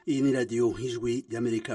iyi ni radiyo nk'ijwi ry'amerika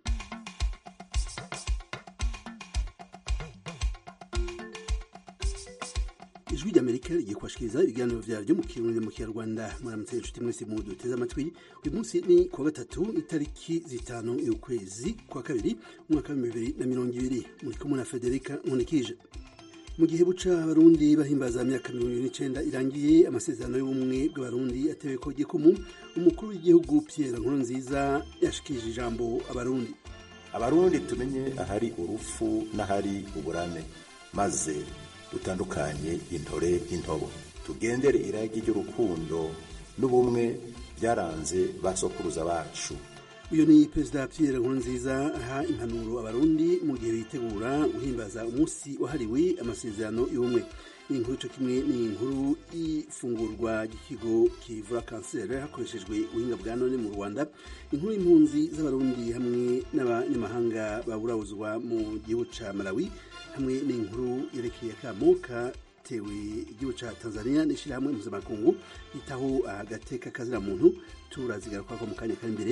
ijwi ry'amerika rigiye kubashikiriza ibiganiro vyaryo mu kirundi mu kinyarwanda muramutse inshuti mwese mu duteze amatwi uyu munsi ni kuwa gatatu itariki zitanu y'ukwezi kwa kabiri umwaka wa bibiri na mirongo ibiri muri kumwe na federika nkunikije mu gihe buca abarundi bahimbaza imyaka mirongo ibiri n'icenda irangiye amasezerano y'ubumwe bw'abarundi atewe ko gikumu umukuru w'igihugu pierre nkurunziza yashikirije ijambo abarundi abarundi tumenye ahari urufu n'ahari uburame maze dutandukanye intore n'intobo tugendere iragi ry'urukundo n'ubumwe byaranze ba sokuruza bacu uyu ni perezida pierre nkurunziza aha impanuro abarundi mu gihe bitegura guhimbaza umunsi wahariwe amasezerano y'ubumwe ni inkuru co kimwe ni inkuru y'ifungurwa ry'ikigo kivura kanseri hakoreshejwe ubuhinga bwa none mu rwanda inkuru y'impunzi z'abarundi hamwe n'abanyamahanga baburawuzwa mu gihugu ca malawi hamwe n'inkuru yerekeye akamo katewe igihugu ca tanzania n'ishirahamwe mpuzamakungu yitaho agateka kazira muntu turazigarukwako mu kanya kari imbere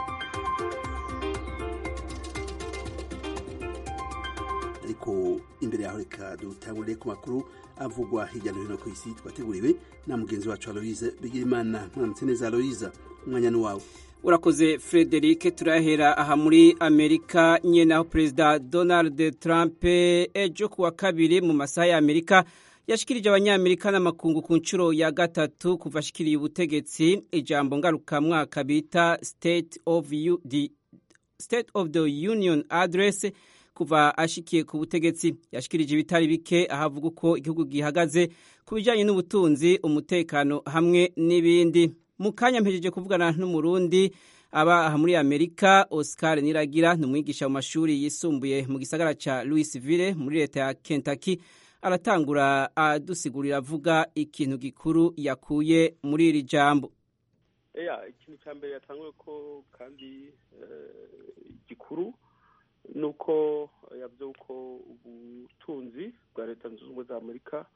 ariko imbere yaho reka dutangurire ku makuru avugwa hirya no hino ku isi twateguriwe na mugenzi wacu aloise bigirimana mwaramutse neza aloise umwanya ni wawe urakoze frederic turahera aha muri amerika nyene aho perezida donald trump ejo kuwa kabiri mu masaha ya amerika yashikirije abanyamerika n'amakungu ku nshuro ya gatatu kuva ashikiriye ubutegetsi ijambo ngarukamwaka bita state of, U, the, state of the union address kuva ashikiye ku butegetsi yashikirije ibitari bike ahavuga uko igihugu gihagaze ku bijyanye n'ubutunzi umutekano hamwe n'ibindi mu kanya mpejeje kuvugana n'umurundi aba aha muri amerika oscar niragira ni umwigisha mu mashuri yisumbuye mu gisagara ca louisville muri leta ya kentucky aratangura adusigurira avuga ikintu gikuru yakuye muri iri jambo eya ikintu cya mbere yatanguye ko kandi gikuru ni uko yavuze ko ubutunzi bwa leta zunze ubumwe za amerika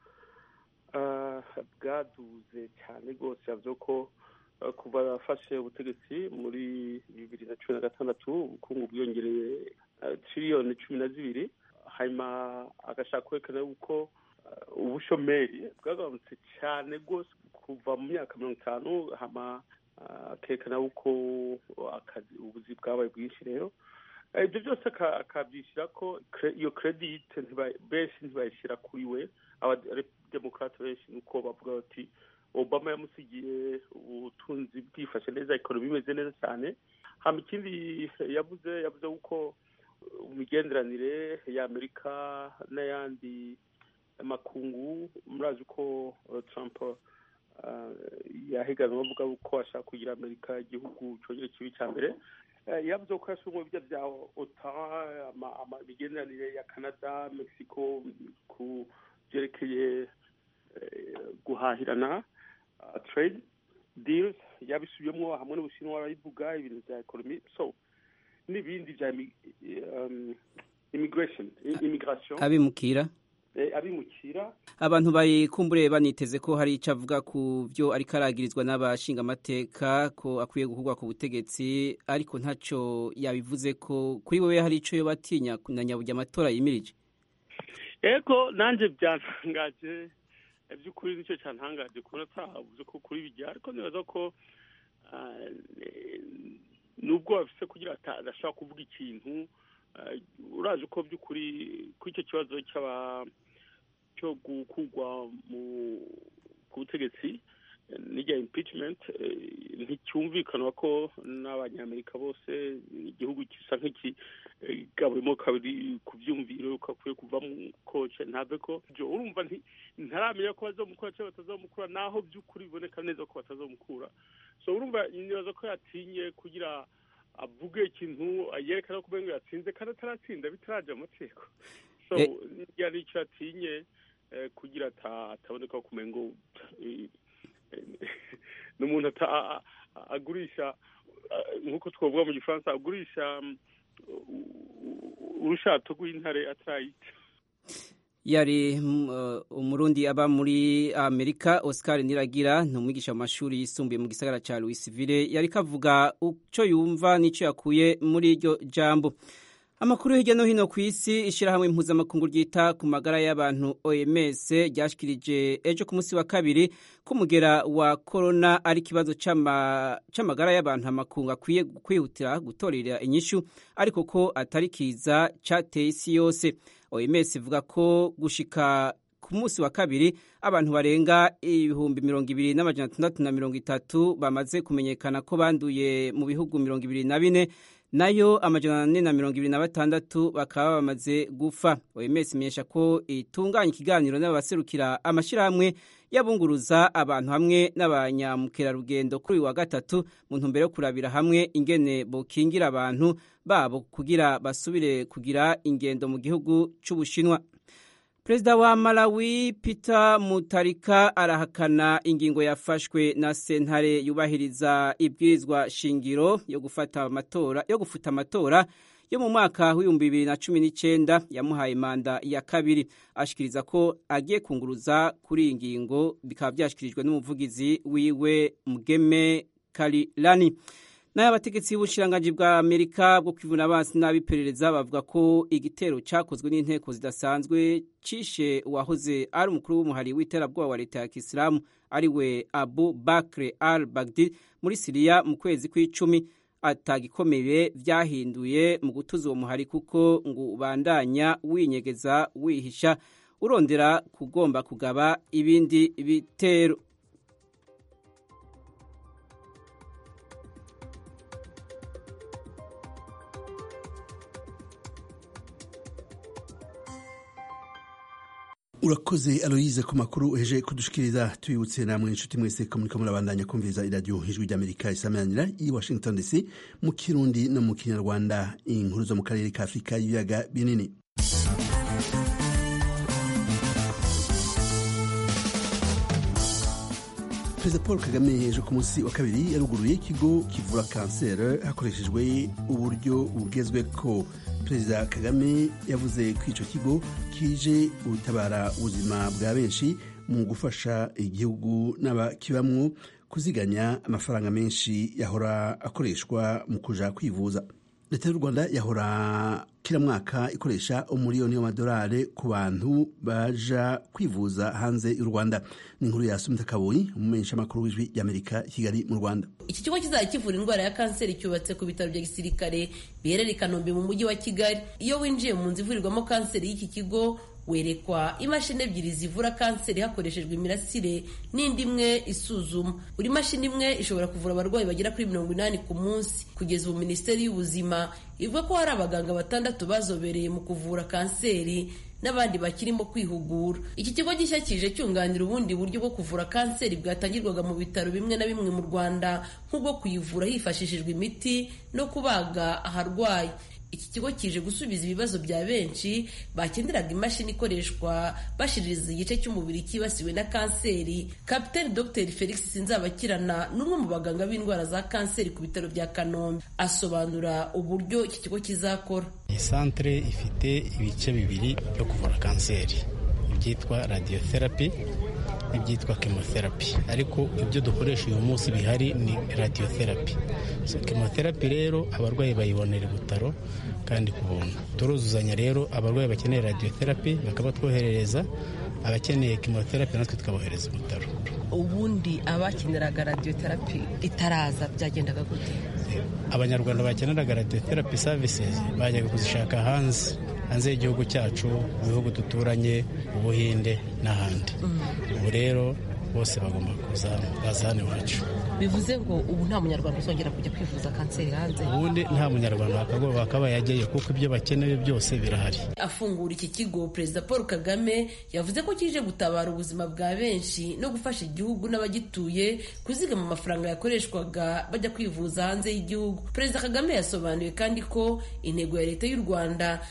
bwaduze cyane rwose yavuze ko kuva afashe ubutegetsi muri bibiri na cumi na gatandatu ubukungu bwiyongereye tiriyoni cumi na zibiri hanyuma agashaka kwerekana yuko ubushomeri bwagabanutse cyane rwose kuva mu myaka mirongo itanu hama akerekana yuko akazi ubuzi bwabaye bwinshi rero ibyo byose akabyishyira ko iyo kredite benshi ntibayishyira kuri we abademokarate benshi nuko bavuga bati obama yamusigiye ubutunzi bwifashe neza ekonomi imeze neza cyane hama ikindi yavuze yavuze yuko imigenderanire y'amerika n'ayandi makungu murazi ko trump yahiganwa avuga ko ashaka kugira amerika igihugu cyongera kibi cya mbere yavuze ko yashyizwe ibyo bya otan imigenderanire ya canada mexico ku byerekeye guhahirana trade deals yabisubiyemo hamwe n'ubushinwa barabivuga ibintu bya ekonomi so n'ibindi bya immigration immigration abimukira abimukira abantu bayikumbure baniteze ko hari icyo avuga ku byo ariko aragirizwa n'abashinga amateka ko akwiye gukurwa ku butegetsi ariko ntacyo yabivuze ko kuri wowe hari icyo yo batinya na nyaburya amatora yimirije yego nanjye byantangaje by'ukuri nicyo cyantangaje kubona atavuze ko kuri bijya ariko nibaza ko nubwo bafise kugira adashobora kuvuga ikintu urazi ko by'ukuri kuri icyo kibazo cy'aba cyo gukurwa ku butegetsi n'ijya impeachment nticyumvikanwa ko n'abanyamerika bose igihugu gisa nk'ikigaburimo kabiri ku byumviro ko akwiye kuvamo koce ntave ko urumva ntaramenya ko bazamukura cyangwa batazamukura naho by'ukuri biboneka neza ko batazamukura so urumva nibaza ko yatinye kugira avuge ikintu yerekana ko umengo yatsinze kandi ataratsinda bitaraje amategeko so yari icyo yatinye kugira ataboneka ko umengo ni umuntu agurisha nk'uko twavuga mu gifaransa agurisha urushato rw'intare atarayica yari uh, umurundi aba muri amerika oscar niragira ni umwigisha mu mashuri yisumbuye mu gisagara ca louisville yari kavuga uco yumva n'ico yakuye muri iryo jambo amakuru hirya no hino ku isi ishyirahamwe mpuzamakungu ryita ku magara y'abantu oms ryashikirije ejo ku munsi wa kabiri ko umugera wa korona ari ikibazo c'amagara y'abantu amakungu akwiye kwihutira gutorera inyishu ariko ko atari kiza cateye isi yose oms ivuga ko gushika ku munsi wa kabiri abantu barenga ibihumbi mirongo ibiri n'amajana atandatu na mirongo itatu bamaze kumenyekana ko banduye mu bihugu mirongo ibiri na bine nayo amajana ane na mirongo ibiri na batandatu bakaba bamaze gufa oms imenyesha ko itunganya ikiganiro n'abaserukira amashyirahamwe yabunguruza abantu hamwe n'abanyamukerarugendo kuri uyu wa gatatu mu ntumbero yo kurabira hamwe ingene bokingira abantu babo kugira basubire kugira ingendo mu gihugu c'ubushinwa perezida wa malawi peter mutarika arahakana ingingo yafashwe na sentare yubahiriza ibwirizwa shingiro yo gufata amatora yo gufuta amatora yo mu mwaka w'ibihumbi bibiri na cumi n'icyenda yamuhaye manda ya kabiri ashikiriza ko agiye kunguruza kuri iyi ngingo bikaba byashyikirijwe n'umuvugizi wiwe mugeme karilani nayo abategetsi b'ubushiranganji bwa amerika bwo kwivuna abansi n'abiperereza bavuga ko igitero cyakozwe n'inteko zidasanzwe cishe uwahoze ari umukuru w'umuhari w'iterabwoba wa leta ya kisilamu ari we abu bakre al bagdi muri siriya mu kwezi kw'icumi atagikomeye byahinduye mu gutuza uwo muhari kuko ngo ubandanya winyegeza wihisha urondera kugomba kugaba ibindi bitero urakoze aloyize ku makuru uheje kudushikiriza tubibutse namwe inshuti mwese ko muriko murabandanya kumviriza iradiyo ijwi ry'amerika isamanira i washington dc mu kirundi no mu kinyarwanda inkuru zo mu karere ka afurika y'ibiyaga binini perezida paul kagame ejo ku munsi wa kabiri yaruguruye ikigo kivura kanseri hakoreshejwe uburyo bugezweko perezida kagame yavuze ko icyo kigo kije gutabara ubuzima bwa benshi mu gufasha igihugu n'abakibamwo kuziganya amafaranga menshi yahora akoreshwa mu kuja kwivuza leta y'u rwanda yahora kila mwaka ikoresha umuriyoni w'amadolari ku bantu baja kwivuza hanze y'u rwanda ni inkuru ya sumita kaboyi umumenyesha amakuru w'ijwi ry'amerika kigali mu rwanda iki kigo kizajya kivura indwara ya kanseri cyubatse ku bitaro bya gisirikare biherereye i kanombe mu mujyi wa kigali iyo winjiye mu nzu ivurirwamo kanseri y'iki kigo werekwa imashini ebyiri zivura kanseri hakoreshejwe imirasire n'indi imwe isuzuma buri mashini imwe ishobora kuvura abarwayi bagera kuri mirongo inani ku munsi kugeza ubu minisiteri y'ubuzima ivuga ko hari abaganga batandatu bazobereye mu kuvura kanseri n'abandi bakirimo kwihugura iki kigo gishya kije cyunganira ubundi buryo bwo kuvura kanseri bwatangirwaga mu bitaro bimwe na bimwe mu rwanda nk'ubwo kuyivura hifashishijwe imiti no kubaga aharwaye iki kigo kije gusubiza ibibazo bya benshi bakeneraga imashini ikoreshwa bashiririza igice cy'umubiri cyibasiwe na kanseri kapiteni dr felix sinzabakirana ni umwe mu baganga b'indwara za kanseri ku bitaro bya kanombe asobanura uburyo iki kigo kizakora iyi santere ifite ibice bibiri byo kuvura kanseri ibyitwa radiotherapy n'ibyitwa chemotherapy ariko ibyo dukoresha uyu munsi bihari ni radiotherapy so chemotherapy rero abarwayi bayibonera ibutaro kandi ku buntu turuzuzanya rero abarwayi bakeneye radiotherapy bakaba twoherereza abakeneye chemotherapy natwe tukabohereza ibutaro ubundi abakeneraga radiotherapy itaraza byagendaga gute abanyarwanda bakeneraga radiotherapy services bajyaga kuzishaka hanze hanze y'igihugu cyacu mu bihugu duturanye ubuhinde n'ahandi ubu rero bose bagomba kuza baza hano iwacu bivuze ngo ubu nta munyarwanda uzongera kujya kwivuza kanseri hanze ubundi nta munyarwanda wakagoba akaba yajyayo kuko ibyo bakeneye byose birahari afungura iki kigo perezida paul kagame yavuze ko kije gutabara ubuzima bwa benshi no gufasha igihugu n'abagituye kuzigama amafaranga yakoreshwaga bajya kwivuza hanze y'igihugu perezida kagame yasobanuye kandi ko intego ya leta y'u rwanda ari uko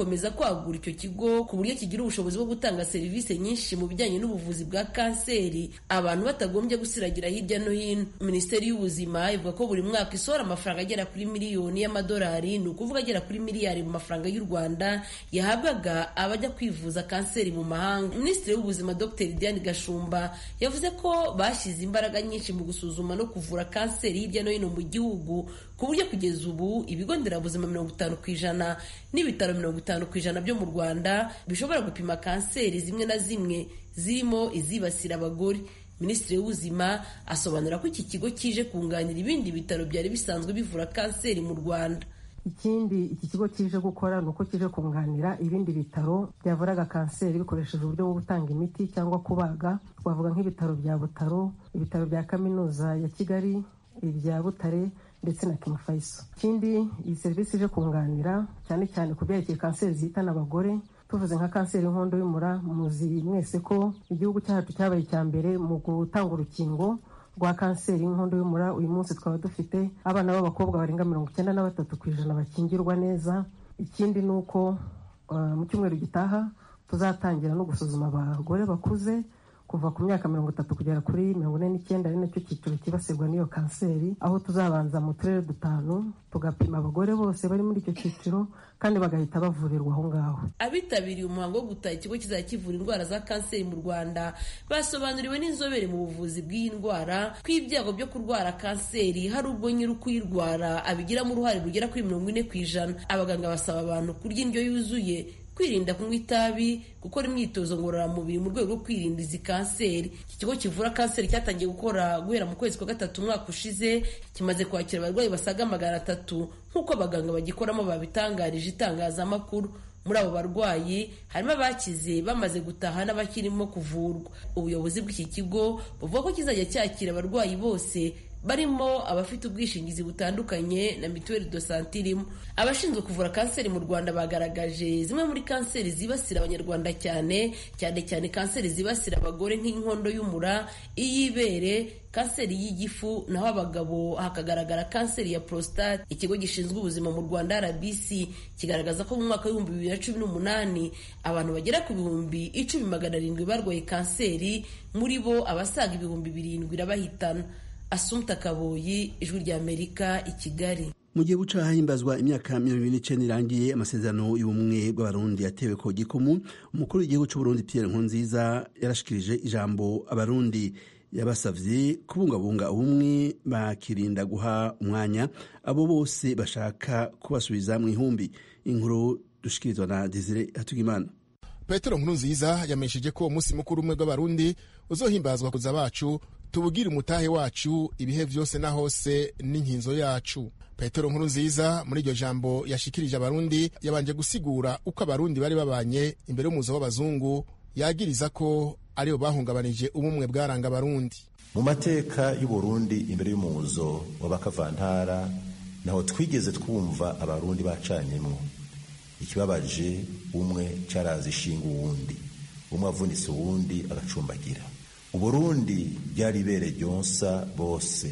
gukomeza kwagura icyo kigo ku buryo kigira ubushobozi bwo gutanga serivisi nyinshi mu bijyanye n'ubuvuzi bwa kanseri abantu batagombye gusiragira hirya no hino minisiteri y'ubuzima ivuga ko buri mwaka isohora amafaranga agera kuri miliyoni y'amadolari ni ukuvuga agera kuri miliyari mu mafaranga y'u rwanda yahabwaga abajya kwivuza kanseri mu mahanga minisitiri w'ubuzima dr diane gashumba yavuze ko bashyize imbaraga nyinshi mu gusuzuma no kuvura kanseri hirya no hino mu gihugu ku buryo kugeza ubu ibigo nderabuzima mirongo itanu ku ijana n'ibitaro mirongo itanu ku ijana byo mu rwanda bishobora gupima kanseri zimwe na zimwe zirimo izibasira abagore minisitiri w'ubuzima asobanura ko iki kigo kije kunganira ibindi bitaro byari bisanzwe bivura kanseri mu rwanda ikindi iki kigo kije gukora ni uko kije kunganira ibindi bitaro byavuraga kanseri bikoresheje uburyo bwo gutanga imiti cyangwa kubaga twavuga nk'ibitaro bya butaro ibitaro bya kaminuza ya kigali ibya butare ndetse na kimufayiso ikindi iyi serivisi ije kunganira cyane cyane ku byerekeye kanseri zihitana abagore tuvuze nka kanseri y'inkondo y'umura muzi mwese ko igihugu cyacu cyabaye icya mbere mu gutanga urukingo rwa kanseri y'inkondo y'umura uyu munsi twaba dufite abana b'abakobwa barenga mirongo icyenda na batatu ku ijana bakingirwa neza ikindi ni uko mu cyumweru gitaha tuzatangira no gusuzuma abagore bakuze kuva ku myaka mirongo itatu kugera kuri mirongo ine n'icyenda ari nacyo cyiciro cyibasirwa n'iyo kanseri aho tuzabanza mu turere dutanu tugapima abagore bose bari muri icyo cyiciro kandi bagahita bavurirwa aho ngaho abitabiriye umuhango wo gutaha ikigo kizajya kivura indwara za kanseri mu rwanda basobanuriwe n'inzobere mu buvuzi bw'iyi ndwara ko ibyago byo kurwara kanseri hari ubwo nyiri ukuyirwara abigiramo uruhare rugera kuri mirongo ine ku ijana abaganga basaba abantu kurya indyo yuzuye kwirinda kunywa itabi gukora imyitozo ngororamubiri mu rwego rwo kwirinda izi kanseri iki kigo kivura kanseri cyatangiye gukora guhera mu kwezi kwa gatatu umwaka ushize kimaze kwakira abarwayi basaga magana atatu nk'uko abaganga bagikoramo babitangarije itangazamakuru muri abo barwayi harimo abakize bamaze gutaha n'abakirimo kuvurwa ubuyobozi bw'iki kigo buvuga ko kizajya cyakira abarwayi bose barimo abafite ubwishingizi butandukanye na mituweli do sante irimo abashinzwe kuvura kanseri mu rwanda bagaragaje zimwe muri kanseri zibasira abanyarwanda cyane cyane cyane kanseri zibasira abagore nk'inkondo y'umura iy'ibere kanseri y'igifu naho abagabo hakagaragara kanseri ya prostate ikigo gishinzwe ubuzima mu rwanda rbc kigaragaza ko mu mwaka w'ibihumbi bibiri na cumi n'umunani abantu bagera ku bihumbi icumi magana arindwi barwaye kanseri muri bo abasaga ibihumbi birindwi irabahitana asumta kaboyi ijwi ry'amerika i kigali mu gihe buca hahimbazwa imyaka mirongo ibiri n'icyenda irangiye amasezerano y'ubumwe bw'abarundi yatewe ko gikumu umukuru w'igihugu cy'uburundi pierre nkurunziza yarashikirije ijambo abarundi yabasavye kubungabunga ubumwe bakirinda guha umwanya abo bose bashaka kubasubiza mu ihumbi inkuru dushikirizwa na desire hatugimana petero nkurunziza yamenyesheje ko umunsi mukuru umwe bw'abarundi uzohimbazwa kuza bacu tubugire umutahe wacu ibihe vyose na hose n'inkinzo yacu petero nkuru nziza muri iryo jambo yashikirije abarundi yabanje gusigura uko abarundi bari babanye imbere y'umuzo w'abazungu yagiriza ko aribo bahungabanije ubumwe bwaranga abarundi mu mateka y'uburundi imbere y'umuzo w'abakavantara naho twigeze twumva abarundi bacanyemwo ikibabaje umwe cyarazi ishinga uwundi umwe avunitse uwundi agacumbagira uburundi byari ibere ryonsa bose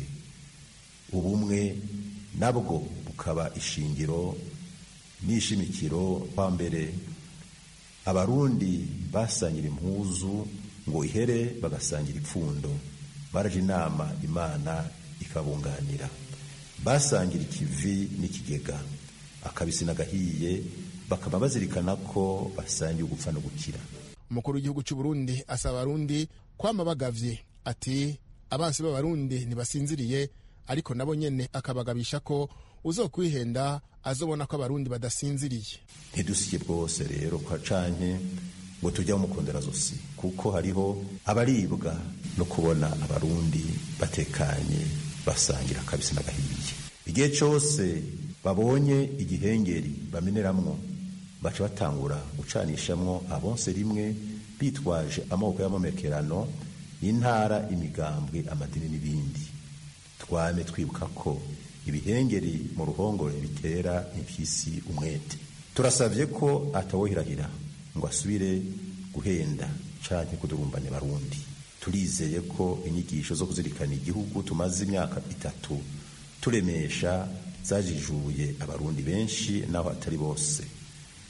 ubumwe nabwo bukaba ishingiro n'ishimikiro kwa mbere abarundi basangira impuzu ngo ihere bagasangira ipfundo baraje inama imana ikabunganira basangira ikivi n'ikigega akabisi n'agahiye bakaba bazirikana ko basangiye ugupfa no gukira umukuru w'igihugu cy'u Burundi asaba abarundi kwama bagavye ati abansi b'abarundi ntibasinziriye ariko nabo nyene akabagabisha ko uzokwihenda azobona ko abarundi badasinziriye ntidusike bwose rero kwa canke ngo tujya mukondera zosi kuko hariho abaribwa no kubona abarundi batekanye basangira akabisi n'agahiye igihe cyose babonye igihengeri bameneramwo baca batangura gucanishamwo abonse rimwe bitwaje amoko y'amamekerano intara imigambwe amadini n'ibindi twame twibuka ko ibihengeri mu ruhongore bitera impyisi umwete turasabye ko atawohirahira ngo asubire guhenda canke kudurumbanya barundi turizeye ko inyigisho zo kuzirikana igihugu tumaze imyaka itatu turemesha zajijuye abarundi benshi naho atari bose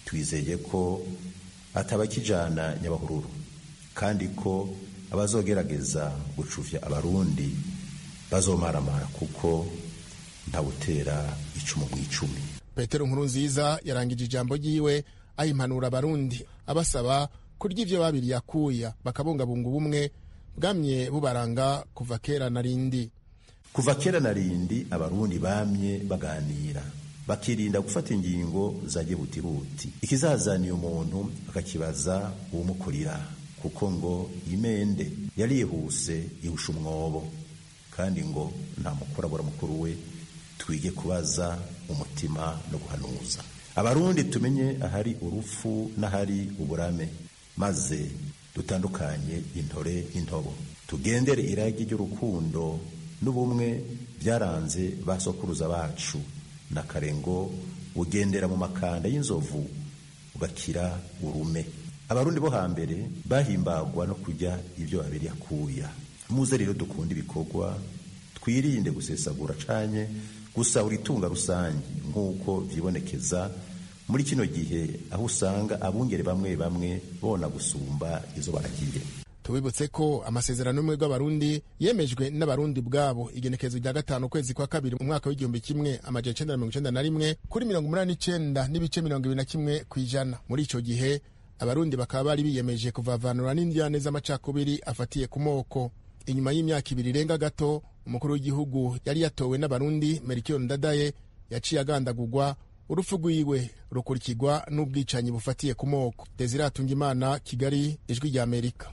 twizeye ko atabakijana nyabahururu kandi ko abazogerageza gucuvya abarundi bazomaramara kuko ntawutera icumu mu icumi petero nkuru nziza yarangije ijambo ryiwe ayimpanura abarundi abasaba kurya ivyo babiri yakuya bakabungabunga ubumwe bwamye bubaranga kuva kera na rindi kuva kera na rindi abarundi bamye baganira bakirinda gufata ingingo za gihutihuti ikizazaniye umuntu akakibaza uwumukurira kuko ngo imende yarihuse ihusha umwobo kandi ngo nta mukurabura mukuru we twige kubaza umutima no guhanuza abarundi tumenye ahari urupfu n'ahari uburame maze dutandukanye intore n'intobo tugendere iragi ry'urukundo n'ubumwe byaranze ba sokuruza bacu na karengo ugendera mu makanda y'inzovu ugakira urume abarundi bo hambere bahimbagwa no kujya ibyo babiri akuya muze rero dukunda ibikorwa twirinde gusesagura canye gusahura itunga rusange nk'uko vyibonekeza muri kino gihe aho usanga abungere bamwe bamwe bona gusumba izo baragiye tubibutse ko amasezerano y'ubumwe bw'abarundi yemejwe n'abarundi bwabo igenekerezo rya gatanu ukwezi kwa kabiri mu mwaka w'igihumbi kimwe amajana icenda na mirongo icenda na rimwe kuri mirongo umunani n'icenda n'ibice mirongo ibiri na kimwe ku ijana muri ico gihe abarundi bakaba bari biyemeje kuvavanura n'indyane z'amacakubiri afatiye ku moko inyuma y'imyaka ibiri irenga gato umukuru w'igihugu yari yatowe n'abarundi merikiyo ndadaye yaciye agandagurwa urupfu rwiwe rukurikirwa n'ubwicanyi bufatiye ku moko desire atungimana kigali ijwi rya amerika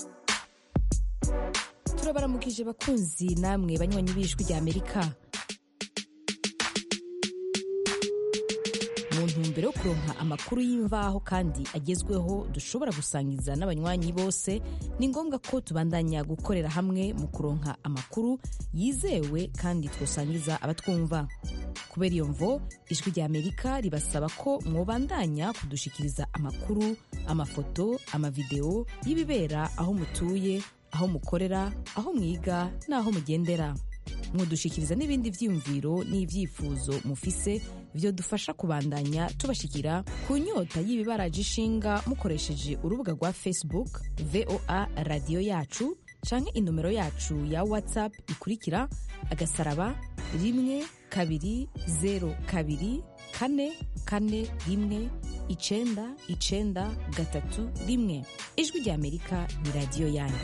turabaramukije bakunzi namwe banywanyi b'ijwi rya amerika mu ntumbero yo kuronka amakuru y'imvaho kandi agezweho dushobora gusangiza n'abanywanyi bose ni ngombwa ko tubandanya gukorera hamwe mu kuronka amakuru yizewe kandi twosangiza abatwumva kubera iyo mvo ijwi rya amerika ribasaba ko mwobandanya kudushikiriza amakuru amafoto amavideo y'ibibera aho mutuye aho mukorera aho mwiga n'aho mugendera mwodushikiriza n'ibindi vyiyumviro n'ivyifuzo mufise vyodufasha kubandanya tubashikira ku nyota y'ibibaraje ishinga mukoresheje urubuga rwa facebook voa radiyo yacu canke inomero yacu ya whatsapp ikurikira agasaraba rimwe kabiri zero kabiri kane kane rimwe icenda icenda gatatu rimwe ijwi rya amerika ni radiyo yanyu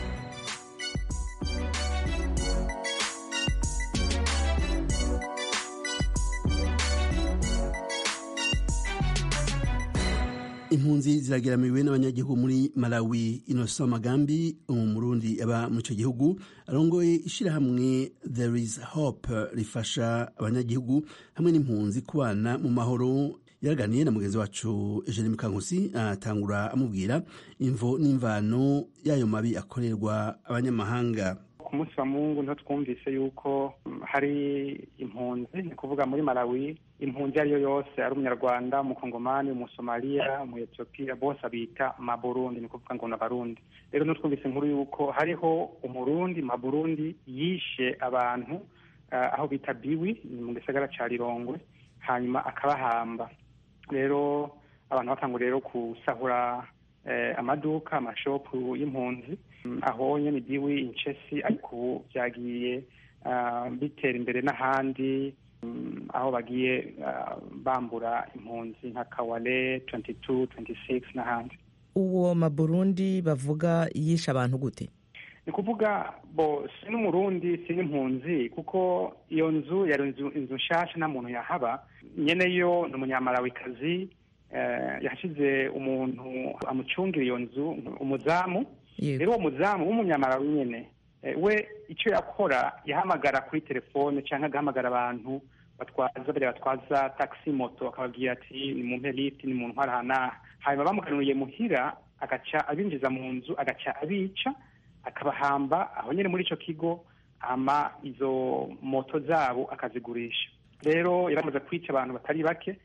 impunzi zirageramiwe n'abanyagihugu muri malawi inosa magambi umurundi aba mu icyo gihugu arongoye ishyirahamwe there is hope rifasha abanyagihugu hamwe n'impunzi kubana mu mahoro yaraganiye na mugenzi wacu eugene mukankusi atangura amubwira imvo n'imvano y'ayo mabi akorerwa abanyamahanga ku munsi wa mungu niho twumvise yuko hari impunzi ni kuvuga muri malawi impunzi iyo ari yo yose ari umunyarwanda umukongomani umusomaliya umuetiyopiya bose abita maburundi ni kuvuga ngo ni abarundi rero niho twumvise inkuru yuko hariho umurundi maburundi yishe abantu aho bita biwi ni mu gisagara cya rirongwe hanyuma akabahamba rero abantu batangwa rero gusahura amaduka amashopu y'impunzi aho nyine biwi incesi ariko ubu byagiye bitera imbere n'ahandi aho bagiye bambura impunzi nka kawale 22 26 n'ahandi uwo maburundi bavuga yishe abantu gute ni kuvuga bo si n'umurundi si n'impunzi kuko iyo nzu yari inzu nshasha nta muntu yahaba nyene yo ni umunyamalawikazi yashyize umuntu amucungira iyo nzu umuzamu rero uwo muzamu w'umunyamarawi nyene we icyo yakora yahamagara kuri telefone cyangwa agahamagara abantu batwaza bariya batwaza taxi moto akababwira ati ni mu lift ni mu ntwara hanaha hanyuma bamuganuriye muhira agaca abinjiza mu nzu agaca abica akabahamba aho nyine muri icyo kigo hama izo moto zabo akazigurisha rero yaramaze kwica abantu batari bake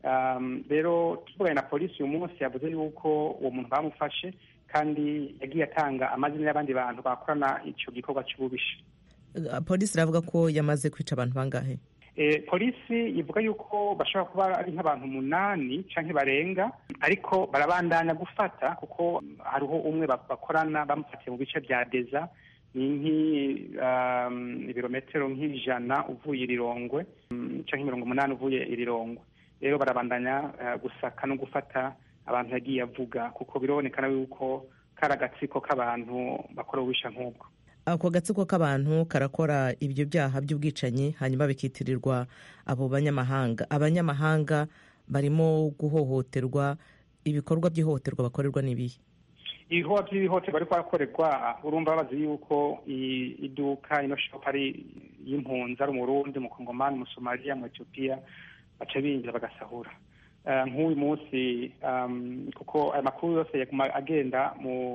rero tuvuganye na polisi uyu munsi yavuze yuko uwo muntu bamufashe kandi yagiye atanga amazina y'abandi bantu bakorana icyo gikorwa cy'ububisha polisi iravuga ko yamaze kwica abantu bangahe polisi ivuga yuko bashobora kuba ari nk'abantu umunani cyangwa barenga ariko barabandanya gufata kuko hariho umwe bakorana bamufatiye mu bice bya deza ni nk'ibirometero nk'ijana uvuye irirongwe cyangwa mirongo umunani uvuye irirongwe rero barabandanya gusaka no gufata abantu yagiye avuga kuko birabonekana yuko kari agatsiko k'abantu bakora ububisha nk'ubwo ako gatsiko k'abantu karakora ibyo byaha by'ubwicanyi hanyuma bikitirirwa abo banyamahanga abanyamahanga barimo guhohoterwa ibikorwa by'ihohoterwa bakorerwa n'ibihe ibikorwa by'ihohoterwa ariko barakorerwa urumva bazi yuko iduka ino shopu ari y'impunzi ari umurundi umukongomani umusomaliya mu etiyopiya baca binjira bagasahura nk'uyu munsi kuko aya makuru yose agenda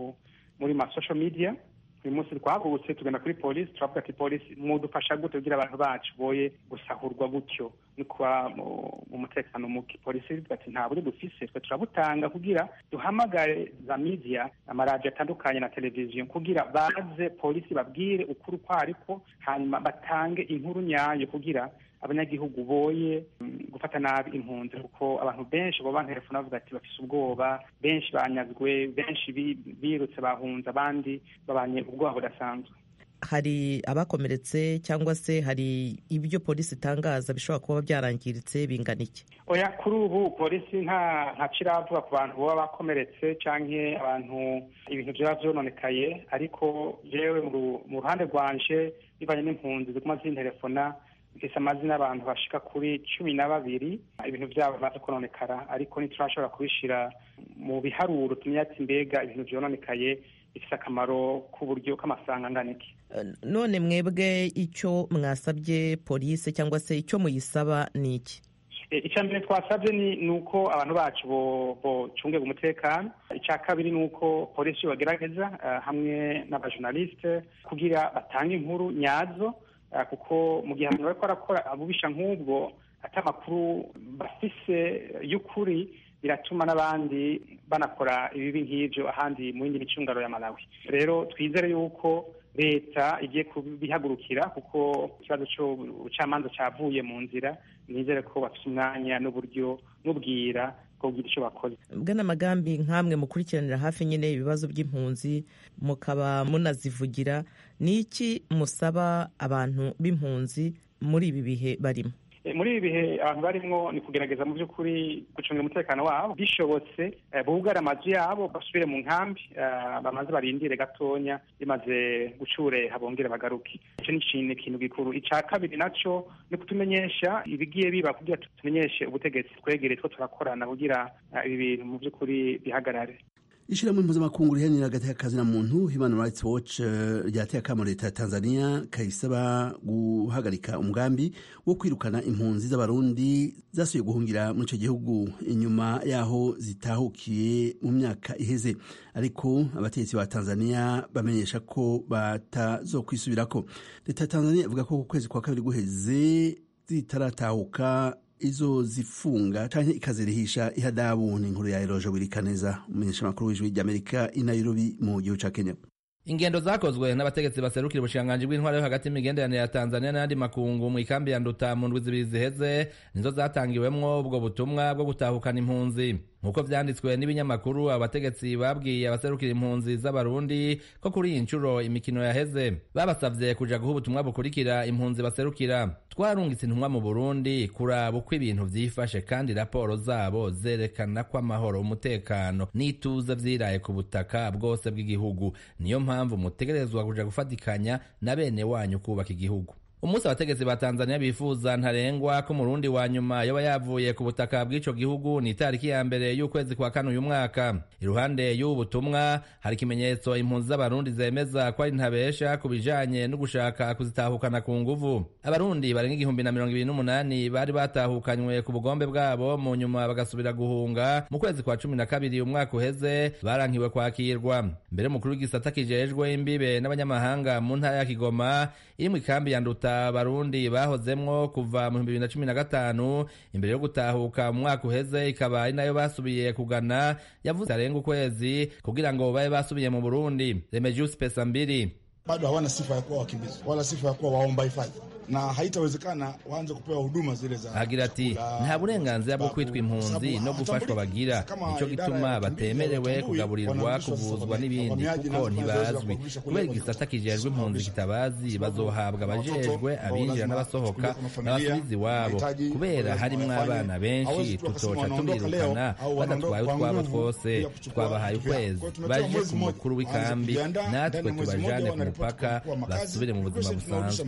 muri ma social media uyu munsi twahagurutse tugenda kuri polisi turavuga ati polisi mwudufasha gute kugira abantu bacu boye gusahurwa gutyo no kuba mu mutekano muke polisi ivuga ati nta buryo dufise twe turabutanga kugira duhamagare za media amaradiyo atandukanye na televiziyo kugira baze polisi babwire ukuri uko ariko hanyuma batange inkuru nyayo kugira abanyagihugu boye gufata nabi impunzi kuko abantu benshi bo bantelefone bavuga ati bafise ubwoba benshi banyazwe benshi birutse bahunze abandi babanye ubwoba budasanzwe hari abakomeretse cyangwa se hari ibyo polisi itangaza bishobora kuba byarangiritse bingana iki oya kuri ubu polisi nta nta kiravuga ku bantu baba bakomeretse cyangwa abantu ibintu byaba byononekaye ariko yewe mu ruhande rwanje bivanye n'impunzi ziguma zintelefona mfise amazina y'abantu bashika kuri cumi na babiri ibintu byabo bimaze kononekara ariko ntiturashobora kubishira mu biharuro tumenya ati mbega ibintu vyononekaye bifise akamaro k'uburyo k'amafaranga angana iki none mwebwe icyo mwasabye polisi cyangwa se icyo muyisaba ni iki icya mbere twasabye ni uko abantu bacu bocungega umutekano icya kabiri ni uko polisi bagerageza hamwe n'abajournaliste kugira batange inkuru nyazo kuko mu gihe abantu bariko barakora abubisha nk'ubwo ati amakuru bafise y'ukuri biratuma n'abandi banakora ibibi nk'ibyo ahandi mu yindi micungano ya malawi rero twizere yuko leta igiye kubihagurukira kuko ikibazo cy'ubucamanza cyavuye mu nzira nizere ko bafite umwanya n'uburyo n'ubwira kugira icyo bakoze bwana magambi nk'amwe mukurikiranira hafi nyine ibibazo by'impunzi mukaba munazivugira ni iki musaba abantu b'impunzi muri ibi bihe barimo muri ibi bihe abantu barimwo ni kugerageza mu by'ukuri gucungira umutekano wabo bishobotse bugare amazu yabo basubire mu nkambi bamaze barindire gatonya bimaze gucureha bongere bagaruke icyo ni ikintu gikuru icya kabiri nacyo ni kutumenyesha ibigiye biba kugira tumenyeshe ubutegetsi twegereye two turakorana kugira ibi bintu mu by'ukuri bihagarare ishyirahamwe mpuzamakungu riharanira hagati y'akazi na muntu human rights watch ryateye akamo leta ya tanzania kayisaba guhagarika umugambi wo kwirukana impunzi z'abarundi zasuye guhungira muri icyo gihugu inyuma y'aho zitahukiye mu myaka iheze ariko abategetsi ba tanzania bamenyesha ko batazokwisubirako leta ya tanzania ivuga ko ku kwezi kwa kabiri guheze zitaratahuka izo zifunga canke ikazirihisha ihadabu ni inkuru ya eroje wirikaneza umumenyeshamakuru w'ijwi ry'amerika i nairobi mu gihugu ca kenya ingendo zakozwe n'abategetsi baserukira ubushikiranganji bw'intwaro yo hagati y'imigenderanire ya tanzania n'ayandi makungu mu ikambi ya nduta mu ndwi zibiri ziheze nizo zatangiwemwo ubwo butumwa bwo gutahukana impunzi nk'uko vyanditswe n'ibinyamakuru abategetsi babwiye abaserukira impunzi z'abarundi ko kuri iyi nshuro imikino yaheze babasavye kuja guha ubutumwa bukurikira impunzi baserukira twarungitse intumwa mu burundi kuraba uko ibintu vyifashe kandi raporo zabo zerekana ko amahoro umutekano n'ituze vyiraye ku butaka bwose bw'igihugu niyo mpamvu mutegerezwa kuja gufatikanya na bene wanyu kubaka igihugu umunsi abategetsi ba tanzania bifuza ntarengwa ko umurundi wa nyuma yoba yavuye ku butaka bw'ico gihugu ni itariki ya mbere y'ukwezi kwa kane uyu mwaka iruhande y'ubu butumwa hari ikimenyetso impunzi z'abarundi zemeza ko ari ntabesha ku bijanye no gushaka kuzitahukana ku nguvu abarundi barenga igihumbi na mirongo ibiri n'umunani bari batahukanywe ku bugombe bwabo mu nyuma bagasubira guhunga mu kwezi kwa cumi na kabiri umwaka uheze barankiwe kwakirwa mbere umukuru w'igisata kijejwe imbibe n'abanyamahanga mu ntara ya kigoma iri mu ikambi ya nduta abarundi bahozemwo kuva mu bihumbi bibiri na cumi na gatanu imbere yo gutahuka mu mwaka uheze ikaba ari nayo basubiye kugana yavuze arenga ukwezi kugira ngo babe basubiye mu burundi remejusi pesa mbili bado hawana sifa ya kuwa wakimbizi wala sifa ya kuwa waomba hifadhi na haitawezekana waanze kupewa huduma zile za agira ati nta burenganzira bwo kwitwa impunzi no gufashwa bagira nicyo gituma batemerewe kugaburirwa kuvuzwa n'ibindi kuko ntibazwi kubera igisata kijejwe impunzi kitabazi bazohabwa abajejwe abinjira n'abasohoka n'abasubiza iwabo kubera harimwo abana benshi tutoca tubirukana badatwaye utwabo twose twabahaye ukwezi baje ku mukuru w'ikambi natwe tubajane ku mupaka basubire mu buzima busanzwe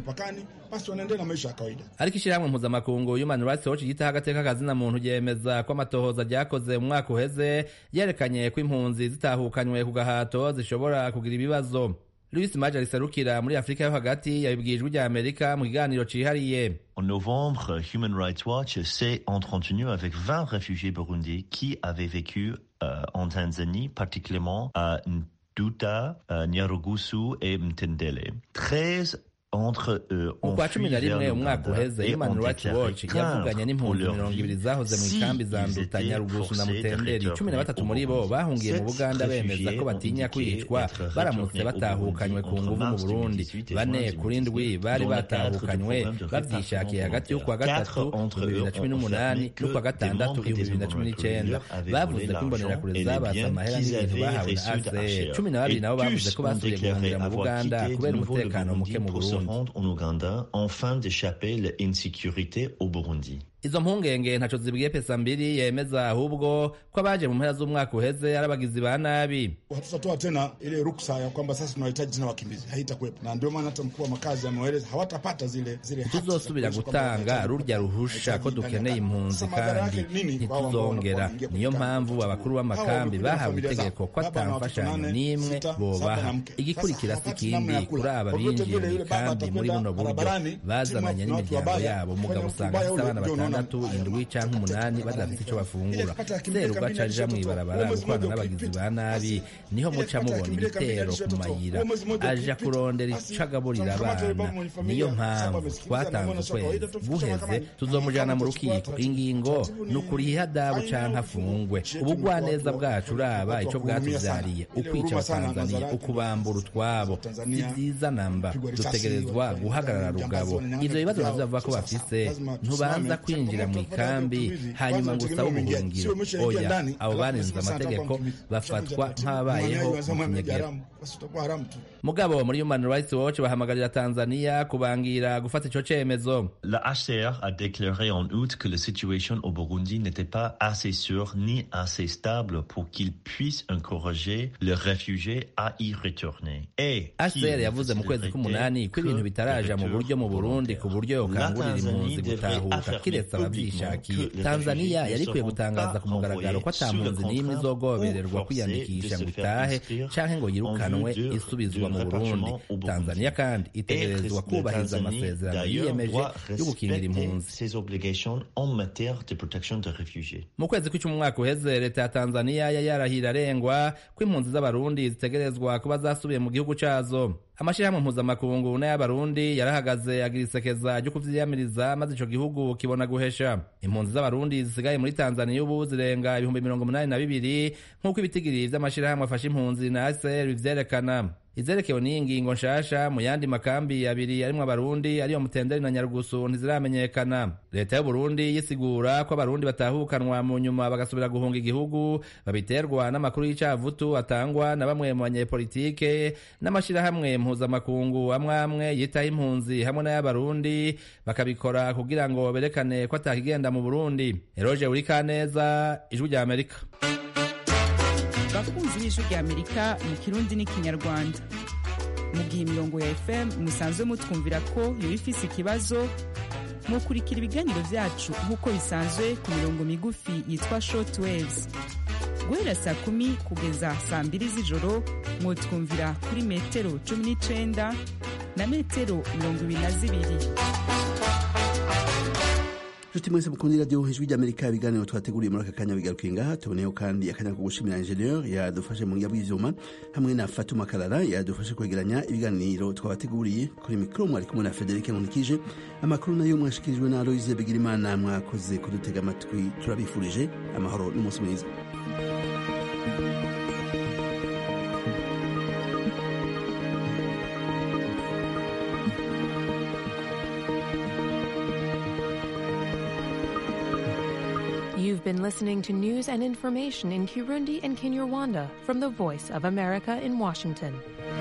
ariko ishyirahamwe mpuzamakungu human rights watch ryitaho agateka kazina muntu ryemeza ko amatohoza ryakoze mu mwaka uheze yerekanye ko impunzi zitahukanywe ku gahato zishobora kugira ibibazo louis maje riserukira muri afurika yo hagati yabibwiye ijwi rya amerika mu kiganiro cihariye En novembre, Human Rights Watch s'est entretenu avec 20 réfugiés burundais qui avaient vécu euh, en Tanzanie, particulièrement à Nduta, euh, Nyarugusu et Mtendele. 13 entre eux mu kwa cumi na rimwe umwaka uheze human rights watch yavuganye n'impunzi mirongo ibiri zahoze mu ikambi za nduta nyarugusu na mutenderi cumi na batatu muri bo bahungiye mu buganda bemeza ko batinya kwicwa baramutse batahukanywe ku nguvu mu burundi bane kuri ndwi bari batahukanywe bavyishakiye hagati y'ukwa gatatu ibihumbi bibiri na cumi n'umunani n'ukwa gatandatu ibihumbi bibiri na cumi n'icenda bavuze ko imbonerakure zabatse amahera n'ibintu bahawe na aser cumi na babiri nabo bavuze ko basubiye guhungira mu buganda kubera umutekano muke mu burundi rendre en Ouganda afin d'échapper l'insécurité au Burundi. izo mpungenge ntaco zibwiye pesa mbiri yemeza ahubwo ko abaje mu mpera z'umwaka uheze ari abagizi ba nabi hatutatoa tena ile ruksa ya kwamba sasa tunahitaji tena wakimbizi haitakuwepo na ndio maana hata mkuu wa makazi ameeleza hawatapata zile zile ntituzosubira gutanga rurya ruhusha ko dukeneye impunzi kandi ntituzongera niyo mpamvu abakuru b'amakambi bahawe itegeko ko atamfashanyo n'imwe bobaha igikurikira si ikindi kuri aba binjiye mu ikambi muri buno buryo bazananye n'imiryango yabo umugabo usanga afite abana batanu batandatu indwi canke umunani badafite ico bafungura seruga aca aja mw'ibarabara gukorana n'abagizi ba nabi niho muca mubona ibitero ku mayira aja kurondera ico agaburira abana niyo mpamvu twatanze ukwezi guheze tuzomujana mu rukiko ingingo ni ukuriha adabu canke afungwe ubugwaneza bwacu uraba ico bwatuvyariye ukwica abatanzaniya ukubambura utwabo si vyiza namba dutegerezwa guhagarara rugabo ivyo bibazo navyo bavuga ko bafise ntubanza kwinjira mu ikambi hanyuma ngo usabe ubuhungiro oya abo barenze amategeko bafatwa nk'ababayeho mu kinyegera mugabo muri human rights watch bahamagarira tanzania kubangira gufata ico cemezo La HCR a déclaré en août que la situation au Burundi n'était pas assez sûre ni assez stable pour qu'il puisse encourager les réfugiés à y retourner. Et HCR yavuze mu kwezi k'umunani ko ibintu bitaraja mu buryo mu Burundi ku buryo yokangurira impunzi gutahuka kiretse abavyishakiye tanzania yari ikwiye gutangaza ku mugaragaro ko ata mpunzi n'imwe izogobererwa kwiyandikisha ngo itahe canke ngo yirukanwe isubizwa mu burundi tanzania kandi itegerezwa kubahiriza amasezerano yiyemeje yo gukingira impunzi ses obligations en matière de protection des réfugiés. mu kwezi kw'icumi umwaka uheze leta ya tanzania yari yarahira arengwa ko impunzi z'abarundi zitegerezwa kuba zasubiye mu gihugu cazo amashirahamwe mpuzamakungu n'ay'abarundi yarahagaze agira isekeza ryo kuvyiyamiriza maze ico gihugu kibona guhesha impunzi z'abarundi zisigaye muri tanzania ubu zirenga ibihumbi mirongo umunani na bibiri nk'uko ibitigiri vy'amashirahamwe afasha impunzi na aser bivyerekana izerekewe n'iyi ngingo nshasha mu yandi makambi abiri arimwo abarundi ariyo mutenderi na nyarugusu ntiziramenyekana leta y'uburundi yisigura ko abarundi batahukanwa mu nyuma bagasubira guhunga igihugu babiterwa n'amakuru y'icavutu atangwa na bamwe mu banyepolitike n'amashirahamwe mpuzamakungu amwe amwe yitaho impunzi hamwe n'ay'abarundi bakabikora kugira ngo berekane ko atakigenda mu burundi eroje urikaneza ijwi rya amerika bakunzi b'ijwi rya amerika mu kirundi n'ikinyarwanda mu gihe imirongo ya fm musanzwe mutwumvira ko yoba ifise ikibazo mukurikira ibiganiro vyacu nk'uko bisanzwe ku mirongo migufi yitwa short waves guhera saa kumi kugeza saa mbiri z'ijoro mwotwumvira kuri metero cumi n'icenda na metero mirongo ibiri na zibiri nshuti mwese mukunda iradiyo ijwi ry'amerika ibiganiro twateguriye muri aka kanya bigarukiye ngaha tuboneyeho kandi akanya ko gushimira ingenieur yadufashe mu bw'ivyuma hamwe na fatuma karara yadufashe kwegeranya ibiganiro twabateguriye kuri mikoro mwari kumwe na federike nkunikije amakuru nayo mwashikirijwe na aloise bigirimana mwakoze kudutega amatwi turabifurije amahoro n'umunsi mwiza You've been listening to news and information in Kirundi and Kinyarwanda from the Voice of America in Washington.